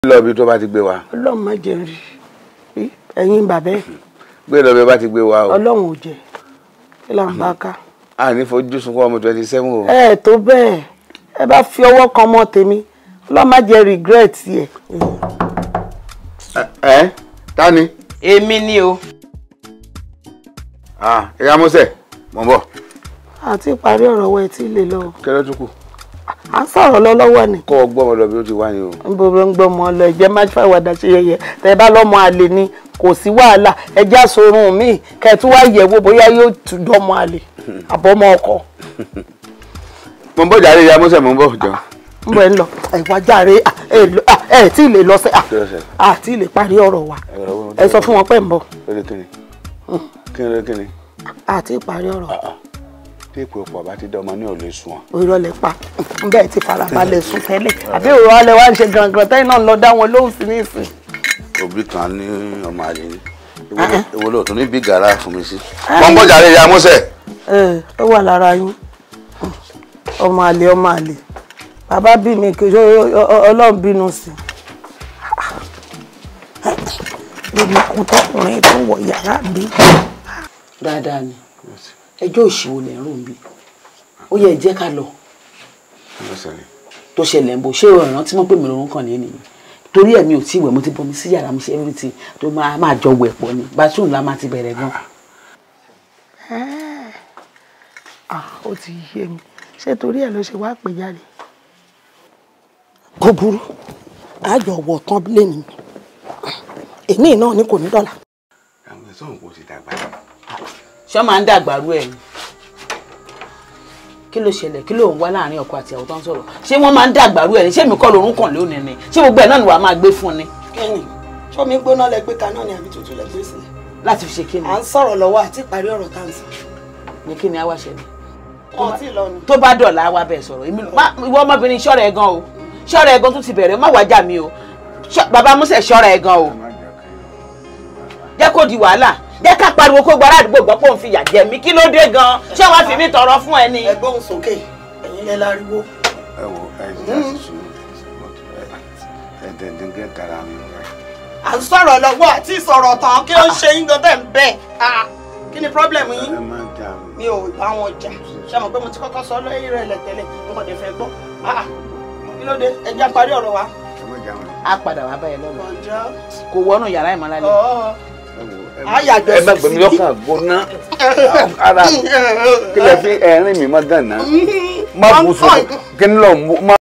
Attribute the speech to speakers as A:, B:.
A: lọ ibi tó bá ti gbé wa
B: ọlọ́run má jẹ́ n rí rí ẹ̀yin bàbá ẹ̀
A: gbé lọ ibi bá ti gbé wa o
B: ọlọ́run ò jẹ́ kí là ń bá ká.
A: a ní fojú sunkún ọmọ twenty seven o.
B: ẹ ẹ tó bẹ́ẹ̀ ẹ bá fi ọwọ́ kan mọ́ tèmi ọlọ́run má jẹ́ regret yẹ.
A: ẹ ta ni.
C: èmi ni o.
A: ìyá mọ́sẹ̀ mọ̀ ń bọ̀
B: àti ìparí ọ̀rọ̀ wẹ̀ tí lè lọ
A: kí ló tún kù
B: à ń sọ̀rọ̀ lọ lọ́wọ́ ni
A: kọ́ ọ gbọ́ ọmọ lọ bí ó ti wá ni o.
B: ń bọ̀ ń gbọ́ ọmọ lọ ẹ̀jẹ̀ má fàwọ̀dà ṣe yẹyẹ tẹ́ ẹ bá lọ́mọ àlè ni kò sí wàhálà ẹjẹ́ àsorun mi kẹ́ ẹ tún wá yẹ̀wò bóyá yóò tún dọ́mọ àlè àbọ̀mọ ọkọ
A: mo ń bọ̀ jàre ìyá mọ́sẹ̀ mo ń bọ̀ jọ.
B: ń bọ̀ ẹ ń lọ ẹ wá jàre à, ẹ lọ- à, ẹ tí ì lè lọ sẹ́
A: kí ló ṣe
B: àti ì lè parí ọ̀rọ̀ wa ẹ sọ fún wọn pé ń bọ̀
A: lórí kíni kíni kíni
B: àti ìparí ọ̀rọ̀
A: tí èpè ọ̀pọ̀ bá ti dán ọmọ ní ò lè sùn wọn.
B: ìrọ̀lẹ́ pa bẹ́ẹ̀ ti farabalẹ̀ sùn tẹ́lẹ̀ àbí òrò alẹ́ wa ń ṣe gangan tẹ́yìn náà ń lọ dá wọn lóhùn sí nísìn.
A: òbí kan ní ọmọ àlè ni ìwọ ló tún ní bí gàrà fún mi sí. mo ń bọ̀ jàre ìyá mọ́sẹ̀.
B: ẹ ẹ wà lára yín ọmọ àlè ọmọ àlè bàbá bí mi kì í ṣe ọlọ́run bínú sí i lórí ikú tọkùnrin tó wọ yàrá mi.
C: dáadáa ni ẹjọ́ òṣìwò lẹ̀ ń rò ń bí ó yẹ jẹ́ ká lọ tó ṣẹlẹ̀ ń bọ̀ ṣé ọ̀ràn tí wọ́n pè mí lórun kàn ní ènìyàn torí ẹ̀mí ò tí ì wẹ̀ mo ti bomi sí yàrá mi ṣe everything tó máa máa jọ wẹ̀ pọ̀ ni bathroom la máa ti bẹ̀rẹ̀ gan.
B: Ah, ó ti yé mi ṣé torí ẹ ló ṣe wá pè jáde. kò burú àjọ wọ̀ tán lẹ́nu mi èmi náà ni kò ní dọ́là.
A: àwọn ẹ̀sọ́ òun kò ti dàgbà.
C: ṣé máa ń dàgbàrú ẹ̀ ni kí ló ṣẹlẹ̀ kí ló ń wá láàrin ọkọ àti ìyàwó tó ń sọ̀rọ̀ ṣé wọ́n máa ń dàgbàrú ẹ̀ ni ṣé èmi kọ́ lorun kàn lónìí ni ṣé gbogbo ẹ̀ náà ni wàá máa gbé fún ni
B: kẹ́ni sọmi gbóná lẹ gbé kaná ni àbí tútù lẹ gbé sílẹ̀.
C: láti fi ṣe kí ni
B: à ń sọ̀rọ̀ lọ́wọ́ àti ìparí ọ̀rọ̀ tá à ń sọ.
C: ní kí ni á wá ṣẹlẹ̀
B: wọn ti lọ ni.
C: tó bá dọ̀la wá bẹ̀ sọ̀rọ̀ èmi má- ìwọ ọmọbìnrin ṣọ́ra ẹ̀ gan o ṣọ́ra ẹ̀ gan tún ti bẹ̀rẹ̀ má wàá jà mí o Ṣọ́- bàbá Músẹ̀ ṣọ́ra ẹ̀ gan o jẹ́ kó di wàhálà jẹ́ ká pariwo kó gbára àdúgbò gbọ́ pé òun fi yà jẹ mí kí ló dé gan ṣé wàá fi mí tọrọ fún ẹ ni.
B: ẹgbọ́n sókè ẹ̀yin lẹ láriwo.
A: ẹ wo ẹ ti dá sí sùúrù ẹ dẹ̀ndẹ̀ngẹ́ tara mi rẹ.
B: à ń sọ̀rọ̀ lọ́wọ́ àti ìsọ̀rọ̀ tán kí ló ń ṣe yín gan tẹ̀ ń bẹ̀ kí ni pọ́blẹ̀mù yín.
A: ẹ má jà mí.
B: mi ò bá wọn jà ṣe mọ̀ pé mo ti kọ́kọ́ sọ lẹ́yìn rẹ̀ lẹ́tẹ̀lẹ̀ n kò dé fẹ́ gbọ́ Ah, kí ló dé ẹ jẹ́ parí ọ̀rọ̀ wa.
A: ẹ má jà mí.
C: a padà wá báyìí lọ́la
B: ọjọ́
C: kò wọnú yàrá ìmọ̀lálẹ́
B: ọ̀ọ́
A: ẹ wo ẹ
B: á yàjọ
A: ẹ má
B: sí
A: gbẹmí
B: síbí.
A: lọ́kàn gbóná ara kí lẹ fi ẹ̀rín mi má dànù má bù sùn kí n lọ mú má.